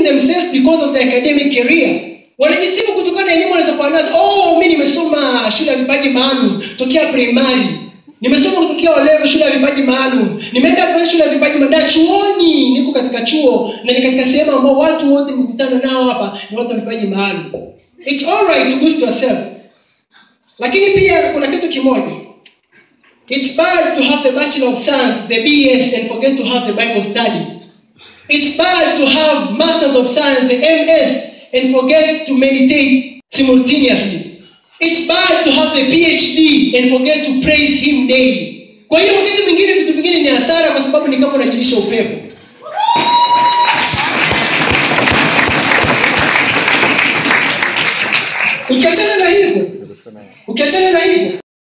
themselves because of their academic career wanajisifu kutokana na elimu walizokuwa nazo oh mi nimesoma shule ya vipaji maalum tokea primary nimesoma kutokea olevo shule ya vipaji maalum nimeenda kwenye shule ya vipaji maalum na chuoni niko katika chuo na ni katika sehemu ambao watu wote nimekutana nao hapa ni watu wa vipaji maalum it's all right to boost yourself lakini pia kuna kitu kimoja it's bad to have the bachelor of science the bs and forget to have the bible study it's bad to have masters of science the ms and forget to meditate simultaneously it's bad to have the phd and forget to praise him daily kwa hiyo wakati mwingine vitu vingine ni hasara kwa sababu ni kama unajilisha upepo